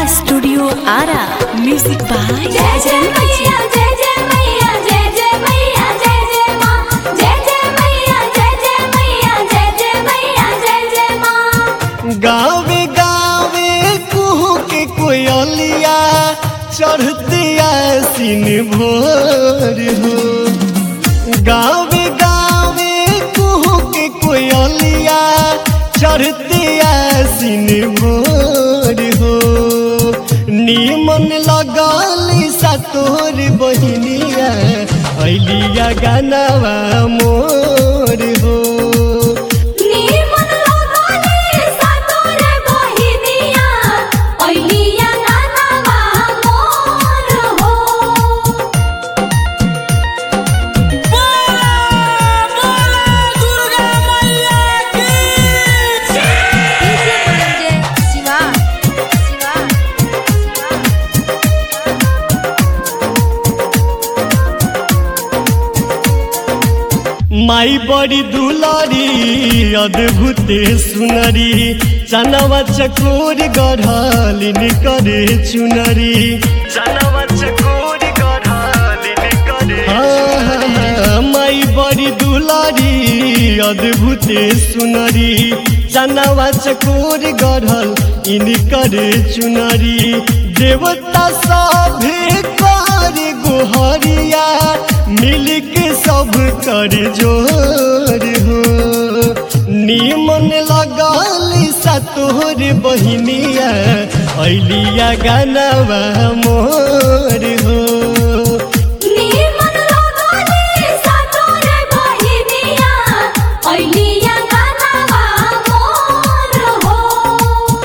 studio Ara music by जय जय मैया जय जय मैया जय जय मैया जय जय माँ जय जय मैया जय जय मैया जय जय मैया जय जय माँ गावे गावे कुहू के कोयलिया चढ़ते आसीन भोर हो गावे गावे कुहू के कोयलिया चढ़ते आसीन भोर हो नीमन लगल सा तोर बहिनिया अलिया गानावा मोर हो नीमन लगले सातोरे बहिनिया ओइलिया गानावा मोर हो माई बड़ी दुलारी अद्भुत सुनरी चनवा चकोर गढ़ालिन करे चुनरी चनवा चकोर गढ़ालिन करे माई बड़ी दुलारी अद्भुत सुनरी चनवा चकोर गढ़ल इन करे चुनरी देवता सभे कर गोहरिया मिल के सब कर जोर हो नीमन लगल सा तोहर बहिनिया अलिया गानावा मोर हो नीमन लगले सातोरे बहिनिया ओइलिया गानावा मोर हो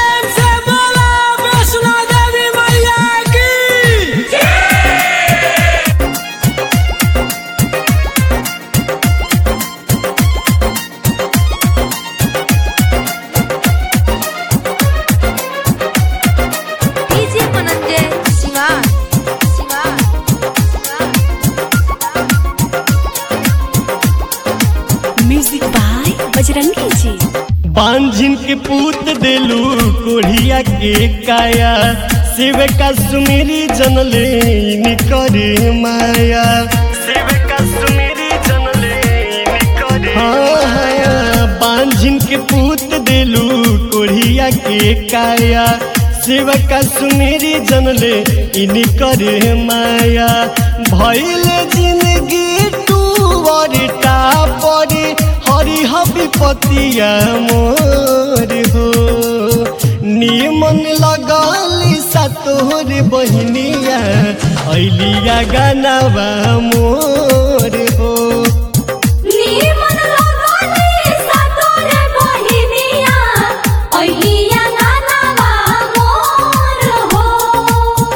म्यूजिक बाय बजरंगी जी बांझिन के पूत देलू कोढ़िया के काया शिव का सुमेरी जनले इन करे माया शिव का सुमेरी जनले इन करे हाँ बांझिन के पूत देलू कोढ़िया के काया शिव का सुमेरी जनले इन करे माया भइल जिंदगी टूवर टापर हरि हबी पतिया मोर हो नीमन लगल सा तोहर बहिनिया अलिया गानावा मोर हो नीमन लगले सातोरे बहिनिया ओइलिया गानावा मोर हो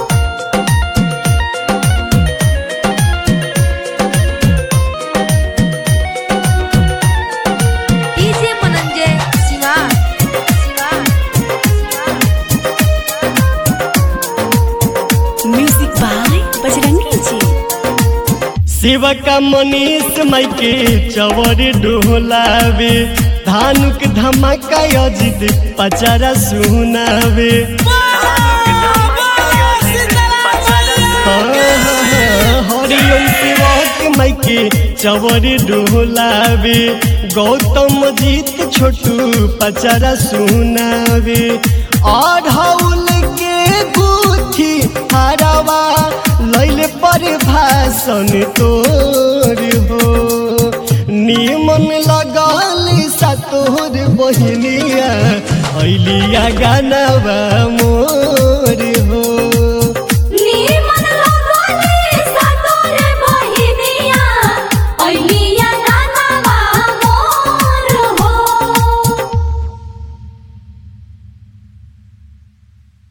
म्यूजिक बाय बजरंगी जी शिव का मनीष माई के चवर डोलावे धानुक धमाका अजित पचारा सुनावे हरिओम शिवक माई के चवर डोलावे गौतम जीत छोटू पचारा सुनावे अढ़ौल के गुथी हरवा लैले पर भाषण तोर हो निमन लगल सा तोर बहिनिया अलिया गानावा मोर हो